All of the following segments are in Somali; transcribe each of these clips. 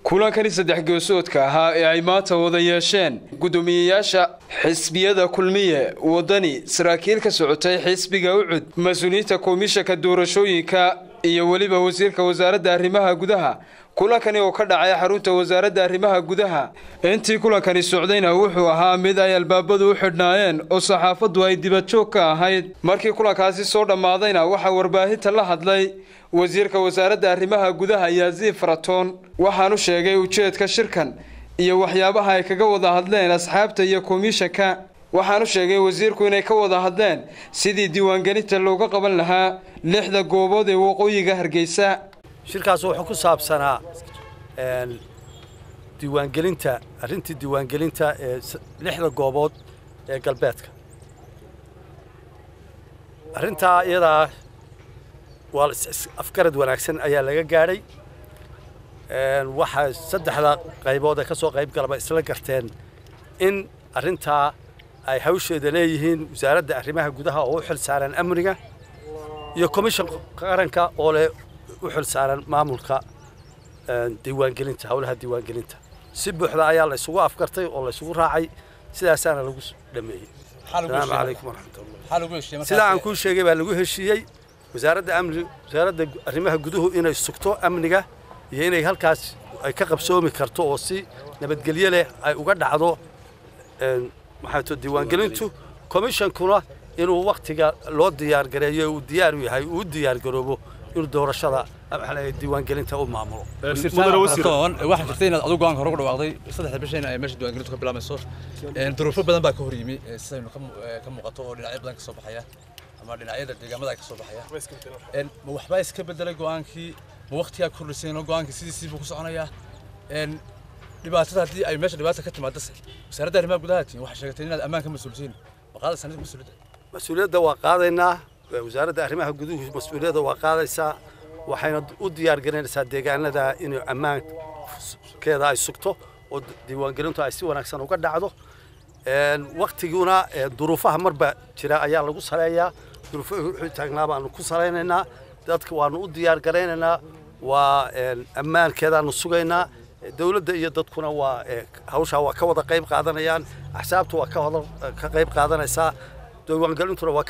kulankani saddex geesoodka ahaa ee ay maanta wada yeesheen guddoomiyeyaasha xisbiyada kulmiye wadani saraakiil ka socotay xisbiga ucud mas-uuliyiinta komishanka doorashooyinka iyo weliba wasiirka wasaaradda arrimaha gudaha kulankani oo ka dhacay xarunta wasaaradda arrimaha gudaha intii kulankani socdayna wuxuu ahaa mid ay albaabadu u xidhnaayeen oo saxaafaddu ay dibadjoog ka ahayd markii kulankaasi soo dhammaadayna waxaa warbaahinta la hadlay wasiirka wasaaradda arrimaha gudaha yaasiin faratoon waxaanu sheegay ujeedka shirkan iyo waxyaabaha ay kaga wada hadleen asxaabta iyo komishanka waxaanu sheegay wasiirku inay ka wada hadleen sidii diiwaangelinta looga qaban lahaa lixda goobood ee waqooyiga hargeysa shirkaas wuxuu ku saabsanaa diiwaangelinta arrintii diiwaangelinta ee lixda goobood ee galbeedka arrintaa iyadaa waa afgarad wanaagsan ayaa laga gaadhay waxaa saddexda qaybood ee ka soo qayb galaba isla garteen in arrintaa ay hawsheeda leeyihiin wasaaradda arrimaha gudaha oo u xil saaran amniga iyo komishan qaranka oo leh u xil saaran maamulka diiwaangelinta howlaha diiwaangelinta si buuxda ayaa la isugu afgartay oo la isugu raacay sidaasaana lagu dhameeyey asalaamu calaykum waraxmatullah sidaa aan kuu sheegay baa lagu heshiiyey wasaaradda amni wasaaradda arrimaha guduhu inay sugto amniga iyo inay halkaas ay ka qabsoomi karto oo si nabadgelyo leh ay uga dhacdo maxaato diiwaangelintu komishankuna inuu waktiga loo diyaargareeyo uu diyaar u yahay uu u diyaargaroobo inuu doorashada diiwaangelinta u maamulo waxaa jirta inaad adigu go'aanka hore ku dhawaaqday saddexda bishayna ay meesha diiwaangelintu ka bilaamayso duruufo badan baa ka hor yimi sidaynu ka muuqato oo dhinacyo badan ka soo baxaya ama dhinacyada deegaamada ay ka soo baxaya ma waxbaa iska bedelay go'aankii ma waktigaa kordhisayno go'aankii sidiisii buu ku soconayaa dhibaatada haddii ay meesha dhibaata ka timaadase wasaaradda arrimaha gudaha tiin waxay sheegatay inaad ammaan ka mas-uulsiin ma qaadaysaa nid mas-uuliyadda mas-uuliyadda waa qaadaynaa wasaaradda arrimaha guduhu mas-uuliyadda waa qaadaysaa waxayna u diyaar garinaysaa deegaanada inay ammaankeeda ay sugto oo diiwaangelintu ay si wanaagsan uga dhacdo waktiguna duruufaha marba jira ayaa lagu saleeyaa duruufaha wuxuu taagnaa baanu ku salaynaynaa dadka waanu u diyaar garaynaynaa waa ammaankeedaanu sugaynaa dowladda iyo dadkuna waa hawshaa waa ka wada qayb qaadanayaan axsaabtu waa ka qayb qaadanaysaa diiwaangelintuna waa ka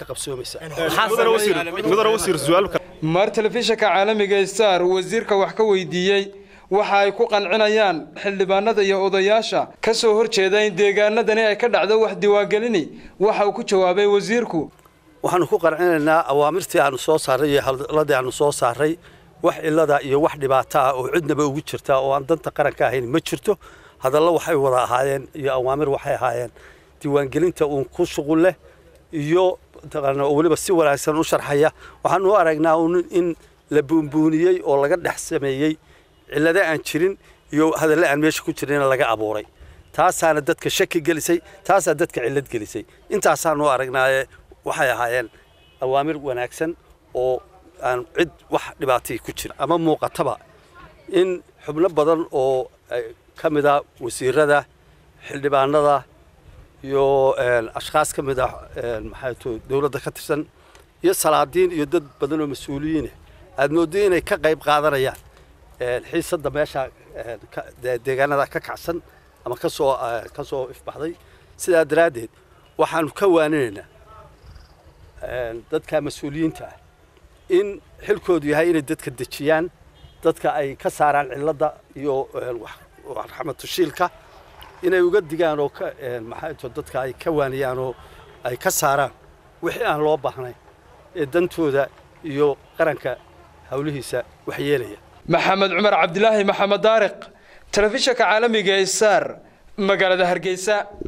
qabsoomaysaa mar telefishanka caalamiga star wasiirka wax ka weydiiyey waxa ay ku qancinayaan xildhibaanada iyo odayaasha ka soo hor jeeda in deegaanadani ay ka dhacdo wax diiwaangelini waxa uu ku jawaabay wasiirku waxaanu ku qancinaynaa awaamirtii aanu soo saaray iyo hadalladii aanu soo saaray wax cilada iyo wax dhibaato ah oo cidnaba ugu jirta oo aan danta qaranka ahayn ma jirto hadallo waxay wada ahaayeen iyo awaamir waxay ahaayeen diiwaangelinta uun ku shuqul leh iyo oo weliba si wanaagsan u sharxaya waxaanu u aragnaa in la buunbuuniyey oo laga dhex sameeyey cillado aan jirin iyo hadalle aan meesha ku jirina laga abuuray taasaana dadka shaki gelisay taasaa dadka cillad gelisay intaasaanu u aragnaaye waxay ahaayeen awaamir wanaagsan oo aan cid wax dhibaatay ku jira ama muuqataba in xubno badan oo ka mid a wasiirada xildhibaanada iyo ashkhaas ka mid ah maxaato dowladda ka tirsan iyo salaadiin iyo dad badan oo mas-uuliyiinah aad mooddo inay ka qayb qaadanayaan xiisadda meesha deegaanada ka kacsan ama kasoo ka soo ifbaxday sidaa daraaddeed waxaanu ka waaninaynaa dadka mas-uuliyiinta ah in xilkoodu yahay inay dadka dejiyaan dadka ay ka saaraan cilladda iyo raxmatushiilka inay uga digaan oo maxaato dadka ay ka waaniyaan oo ay ka saaraan wixii aan loo baahnayn ee dantooda iyo qaranka howlihiisa waxyeelaya maxamed cumar cabdilaahi maxamed daariq telefishanka caalamiga ee sar magaalada hargeysa